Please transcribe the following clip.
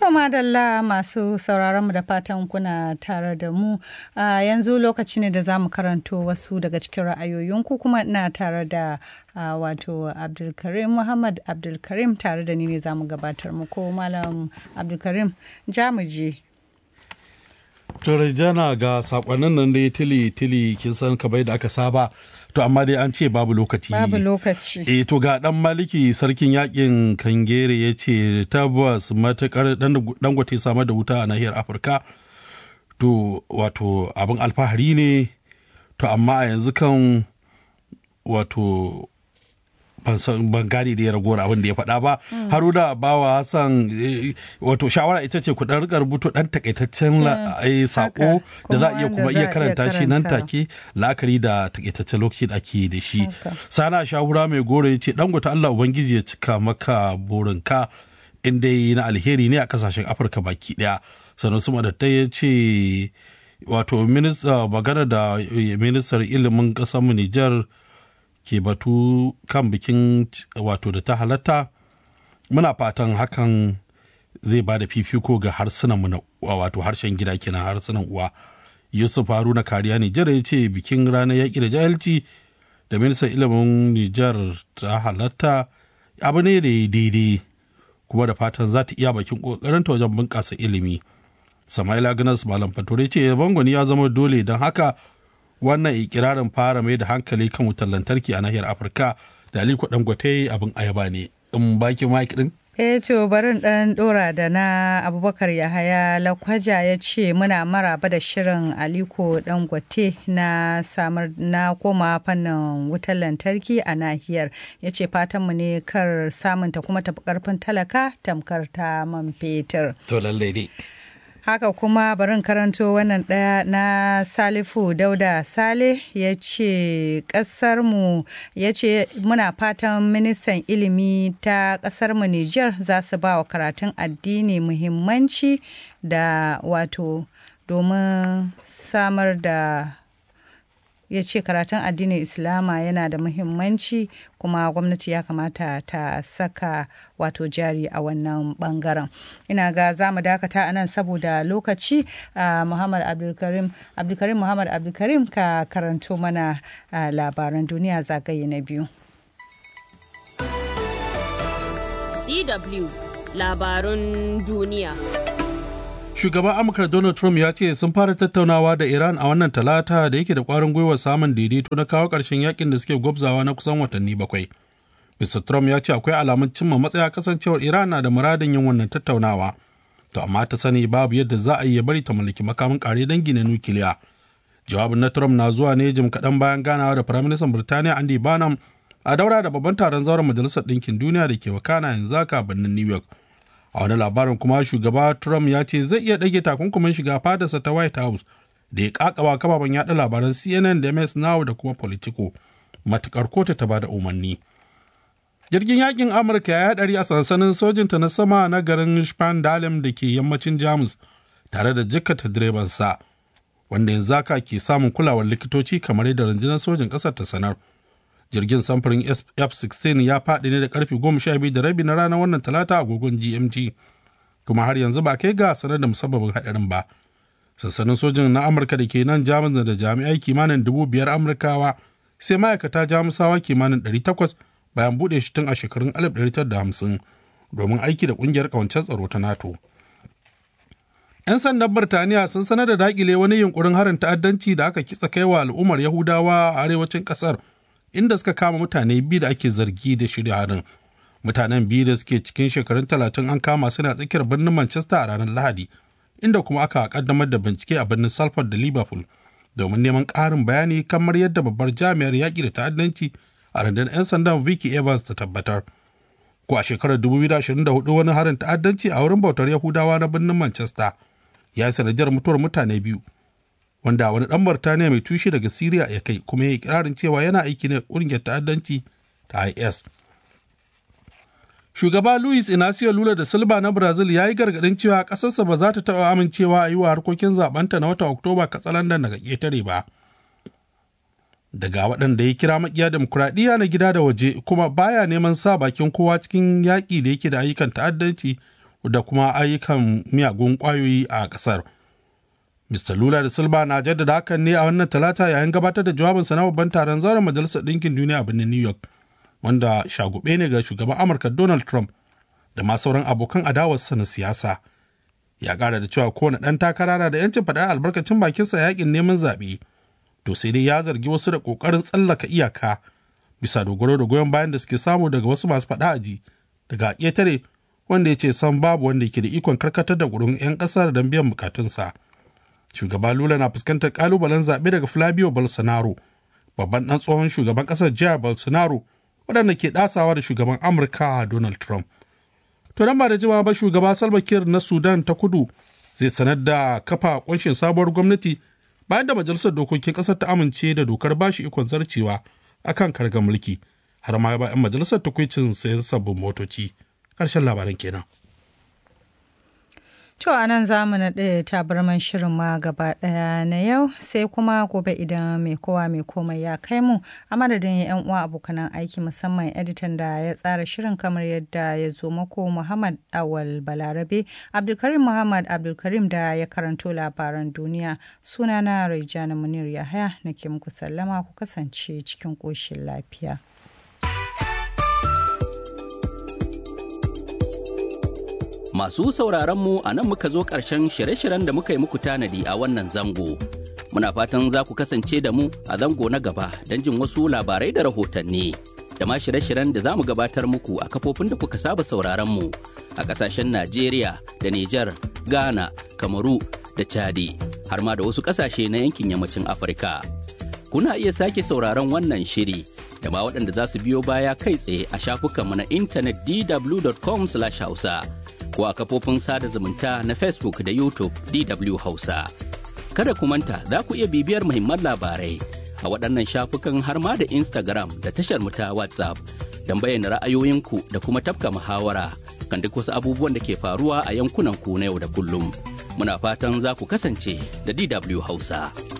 To madalla masu sauraron mu da fatan kuna tare da mu a yanzu lokaci ne da za mu karanto wasu daga cikin ra'ayoyinku kuma ina tare da wato Abdulkarim Muhammad Abdulkarim tare da ni ne za mu gabatar muku Malam Abdulkarim jamuji. jana ga sakonnin nan dai tili tili kin san kamar da aka saba to amma dai an ce babu lokaci Babu lokaci. eh to ga dan maliki sarkin yakin kangere ya ce tabbas matukar dangote samar da wuta a nahiyar afirka to wato abin alfahari ne to amma a yanzu kan wato ban gane da ya ragowar abin da ya faɗa ba haruna bawa hassan wato shawara ita ce ku ɗan rika rubuto ɗan takaitaccen sako da za a iya kuma iya karanta shi nan take la'akari da takaitaccen lokaci da ake da shi sana shahura mai goro ya ce dangote allah ubangiji ya cika maka burinka in dai na alheri ne a kasashen afirka baki ɗaya sannan su madatta ya ce wato magana da ministar ilimin ƙasar Nijar ke batu kan bikin wato da ta halatta muna fatan hakan zai ba da fifiko ga harsunanmu na wato harshen gida kenan harsunan uwa yusuf haruna kariya nijar ya ce bikin ranar yaƙi da jahilci da ministan ilimin nijar ta halatta abu ne da daidai kuma da fatan za ta iya bakin ƙoƙarinta wajen bunƙasa ilimi samaila ganas malam fature ce bangoni ya zama dole don haka wannan ikirarin fara mai da hankali kan wutar lantarki a nahiyar afirka da aliko dangote abin ayaba ne in baki mike din Eh to barin ɗan ɗora da na abubakar yahaya lakwaja ya ce muna maraba da shirin aliko dangote na samar na koma fannin wutar lantarki a nahiyar ya ce fatanmu ne kar samunta kuma tafi karfin talaka tamkar ta man fetur. to lallai ne haka kuma barin karanto wannan ɗaya na salifu dauda sale ya ce ƙasarmu ya ce muna fatan ministan ilimi ta ƙasarmu niger za su ba wa karatun addini muhimmanci da wato domin samar da ya ce karatun addinin islama yana da muhimmanci kuma gwamnati ya kamata ta saka wato jari a wannan bangaren ina ga za mu dakata a nan saboda lokaci uh, muhammad abdulkarim abdulkarim muhammad abdulkarim ka karanto mana uh, labaran duniya zagaye na biyu dw labarun duniya shugaban amurka donald trump ya ce sun fara tattaunawa da iran a wannan talata da yake da kwarin gwiwa samun daidaito na kawo ƙarshen yakin da suke gwabzawa na kusan watanni bakwai mr trump ya ce akwai alamun cimma matsaya kasancewar iran na da muradin yin wannan tattaunawa to amma ta sani babu yadda za a yi bari ta mallaki makamin kare dangi na nukiliya jawabin na trump na zuwa ne jim kaɗan bayan ganawa da firaministan birtaniya andy barnum a daura da babban taron zauren majalisar ɗinkin duniya da ke wakana yanzu haka birnin new york a wani labarin kuma shugaba trump ya ce zai iya ɗage takunkumin shiga fadarsa ta white house da ya kakaba kababen yaɗa labaran cnn da ms now da kuma politico matukar kotu ta bada umarni jirgin yakin amurka ya haɗari a sansanin sojinta na sama na garin spandalem da ke yammacin jamus tare da jikkata direbansa wanda yanzu haka ke samun kulawar likitoci kamar yadda rundunar sojin ƙasar ta sanar jirgin samfurin f-16 ya faɗi ne da karfe 12 da rabi na ranar wannan talata agogon gmt kuma har yanzu ba kai ga sanar da musabbabin haɗarin ba sansanin sojin na amurka da ke nan jamus da jami'ai kimanin dubu biyar amurkawa sai ma'aikata jamusawa kimanin 800 bayan buɗe shi tun a shekarun 1950 domin aiki da ƙungiyar ƙawancen tsaro ta nato 'yan sandan birtaniya sun sanar da dakile wani yunkurin harin ta'addanci da aka kitsa kaiwa al'ummar yahudawa a arewacin ƙasar inda suka kama mutane biyu da ake zargi da shirya harin mutanen biyu da suke cikin shekarun talatin an kama suna tsakiyar birnin manchester a ranar lahadi inda kuma aka kaddamar da bincike a birnin salford da liverpool domin neman ƙarin bayani kamar yadda babbar jami'ar yaƙi da ta'addanci a rundunar 'yan sandan vicky evans ta tabbatar ko a shekarar 2024 wani harin ta'addanci a wurin bautar yahudawa na birnin manchester ya yi sanadiyar mutuwar mutane biyu wanda wani ɗan Birtaniya mai tushe daga Siriya ya kai kuma ya yi kirarin cewa yana aiki ne ƙungiyar ta'addanci ta IS. Shugaba Luis Inacio Lula da Silva na Brazil ya yi gargaɗin cewa ƙasarsa ba za ta taɓa amincewa a yi wa harkokin zaɓenta na watan Oktoba katsalandan daga ƙetare ba. Daga waɗanda ya kira makiya demokuraɗiyya na gida da waje kuma baya neman sa bakin kowa cikin yaƙi da yake da ayyukan ta'addanci da kuma ayyukan miyagun ƙwayoyi a ƙasar. Mr. Lula da Silva na jaddada hakan ne a wannan talata yayin gabatar da jawabinsa na babban taron zauren Majalisar Ɗinkin Duniya a birnin New York, wanda shagube ne ga shugaban Amurka Donald Trump da ma sauran abokan adawarsa na siyasa. Ya ƙara da cewa kowane ɗan takara na da 'yancin faɗar albarkacin bakinsa yakin neman zaɓe. To sai dai ya zargi wasu da ƙoƙarin tsallaka iyaka bisa dogaro da goyon bayan da suke samu daga wasu masu faɗa aji daga ƙetare wanda ya ce san babu wanda ke da ikon karkatar da gurin 'yan ƙasar don biyan bukatunsa. Shugaba Lula na fuskantar ƙalubalen zaɓe daga Flavio Bolsonaro, babban ɗan tsohon shugaban ƙasar jihar Bolsonaro, waɗanda ke ɗasawa da shugaban Amurka Donald Trump. To nan ba da jimawa ba shugaba Salva Kiir na Sudan ta kudu zai sanar da kafa ƙunshin sabuwar gwamnati bayan da majalisar dokokin ƙasar ta amince da dokar bashi ikon zarcewa akan kargar mulki har ma ba 'yan majalisar takwicin sayan sabbin motoci ƙarshen labaran kenan. To a nan za mu naɗe tabarman shirin ma gaba ɗaya na yau sai kuma gobe idan mai kowa mai komai ya kai mu a madadin yan uwa abokanan aiki musamman editan da ya tsara shirin kamar yadda ya zo mako Muhammad Awal Balarabe Abdulkarim Muhammad Abdulkarim da ya karanto labaran duniya sunana Raijana Munir Yahaya nake muku sallama ku kasance cikin ƙoshin lafiya. Masu sauraron mu a nan muka zo ƙarshen shirye-shiryen da muka yi muku tanadi a wannan zango. Muna fatan za ku kasance da mu a zango na gaba don jin wasu labarai da rahotanni. Da ma shirye-shiryen da za mu gabatar muku a kafofin da kuka saba sauraron mu a ƙasashen Najeriya da Nijar, Ghana, Kamaru da Chadi, har ma da wasu ƙasashe na yankin yammacin Afirka. Kuna iya sake sauraron wannan shiri da ma waɗanda za su biyo baya kai tsaye a shafukanmu na intanet dw.com/hausa. ko a kafofin sada zumunta na Facebook da YouTube DW Hausa. Kada ku manta za ku iya bibiyar muhimman labarai a waɗannan shafukan har ma da Instagram da tashar mu ta WhatsApp don bayyana ra'ayoyinku da kuma tafka muhawara kan duk wasu abubuwan da ke faruwa a yankunan ku na yau da kullum. Muna fatan za ku kasance da DW Hausa.